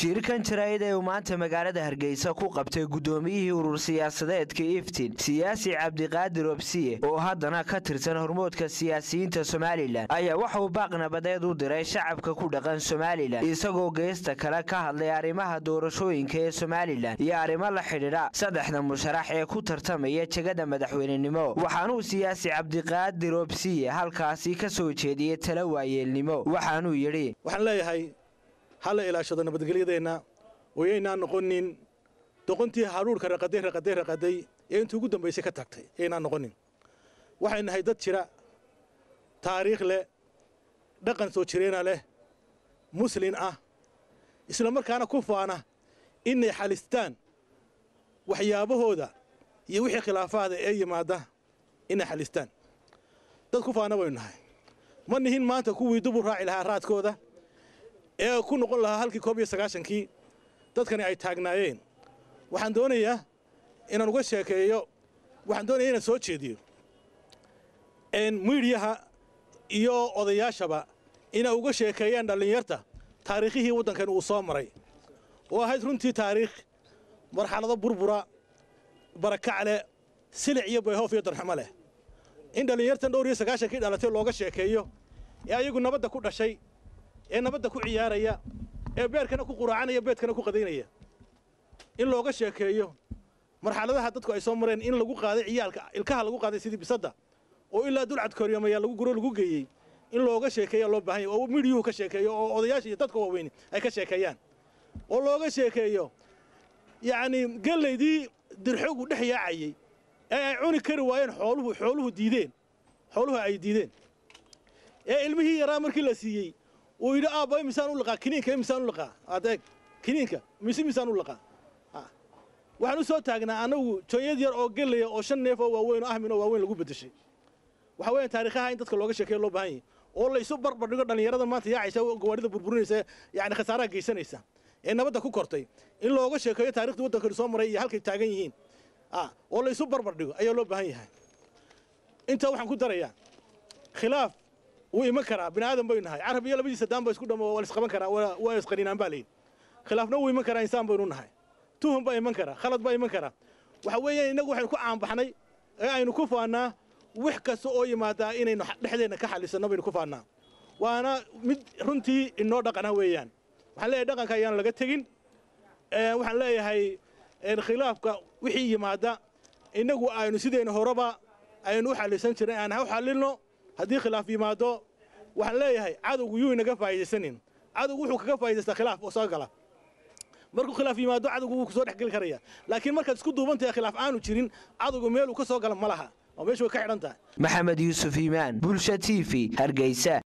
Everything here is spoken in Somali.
shirkan jaraa'id ee uu maanta magaalada hargeysa ku qabtay guddoomiyihii urur siyaasadeedka iftin siyaasi cabdiqaadir obsiye oo haddana ka tirsan hormoodka siyaasiyiinta somalilan ayaa waxa uu baaq nabadeed u diray shacabka ku dhaqan somalilan isagoo geesta kale ka hadlay arrimaha doorashooyinka ee somalilan iyo arrimo la xidhiidha saddexda musharax ee ku tartamaya jegada madaxweynenimo waxaanuu siyaasi cabdiqaadir obsiye halkaasi ka soo jeediyey tala waayeelnimo waxaanuu yidhi waxaan leeyahay ha la ilaashado nabadgelyadeenna wayaynaan noqonin doqontii haruurka raqaday raqaday raqaday ee intii ugu dambaysay ka tagtay yaynaan noqonin waxay nahay dad jira taariikh leh dhaqan soo jireena leh muslin ah isla markaana ku faana inay xalistaan waxyaabahooda iyo wixii khilaafaada ee yimaada inay xalistaan dad ku faana baynu nahay ma nihin maanta kuwii dubur raaci lahaa raadkooda ee ku noqon lahaa halkii koob iyo sagaashankii dadkani ay taagnaayeen waxaan doonayaa inaan uga sheekeeyo waxaan doonaya inaan soo jeediyo miidhiyaha iyo odayaashaba inay uga sheekeeyaan dhallinyarta taariikhihii waddankan uu soo maray oo ahayd runtii taariikh marxalado burbura barakac leh silic iyo bayhoof iyo darxumo leh in dhallinyartan dhowr iyo sagaashankii dhalatay looga sheekeeyo ee ayagu nabadda ku dhashay ee nabadda ku ciyaaraya ee beerkana ku quraacanaya beedkana ku qadaynaya in looga sheekeeyo marxaladaha dadku ay soo mareen in lagu qaaday ciyaalka ilkaha lagu qaaday sidii bisadda oo ilaa dulcad koryamaya lagu guro lagu geeyey in looga sheekeeya loo baahan yahy oo midhiyuhu ka sheekeeyo oo odayaasha iyo dadka waaweyni ay ka sheekeeyaan oo looga sheekeeyo yacnii gellaydii dirxogu dhex yaacayey ee ay cuni kari waayeen xooluhu xooluhu diideen xooluhu ay diideen ee ilmihii yaraa markii la siiyey uu yidhi aabba misaan u laqaa kiniinka misaan u laqaa adeeg kiniinka mise misaan u laqaa waxaan u soo taagnaa annagu jooyad yar oo gelaya oo shan neef oo waaweyn oo ahmin oo waaweyn lagu beddeshay waxa weeyaan taariikhaha in dadka looga sheekeeyo loo baahan yahay oo la isu barbar dhigo dhallinyarada maanta yaacaysa gawaarida burburinaysa yacni khasaaraha geysanaysa ee nabadda ku kortay in looga sheekeeyo taarikhda waddankani soo maray iyo halkay taagan yihiin oo la isu barbar dhigo ayaa loo baahan yahay intaa waxaan ku darayaa khilaaf wuu iman karaa bini aadan baynu nahay carab iyo labadiisa daan ba isku dhamo waa la isqaban karaa waa isqaninaan baa layidhi khilaafna wuu iman karaa insaan baynu nahay tuhum baa iman karaa khalad baa iman karaa waxa weeyaan innagu waxaynu ku caanbaxnay ee aynu ku faannaa wax kasta oo yimaadaa inaynu dhexdeenna ka xallisanno baynu ku faannaa waana mid runtii inoo dhaqana weeyaan waxaan leeyahay dhaqanka ayaan laga tegin waxaan leeyahay khilaafka wixii yimaada innagu aynu sidayna horeba aynu u xallisan jirnay aan ha u xallilno haddii khilaaf yimaado waxaan leeyahay cadowgu yuu inaga faa'idaysanin cadowgu wuxuu kaga faa'idaystaa khilaaf oo soo gala markuu khilaaf yimaado cadowgu wuu kusoo dhex geli karaya laakiin markaad isku duubantahay khilaaf aanu jirin cadowgu meeluu ka soo gala ma laha oo meeshu way ka xidhan tahay maxamed yuusuf iimaan bulsha t v hargeysa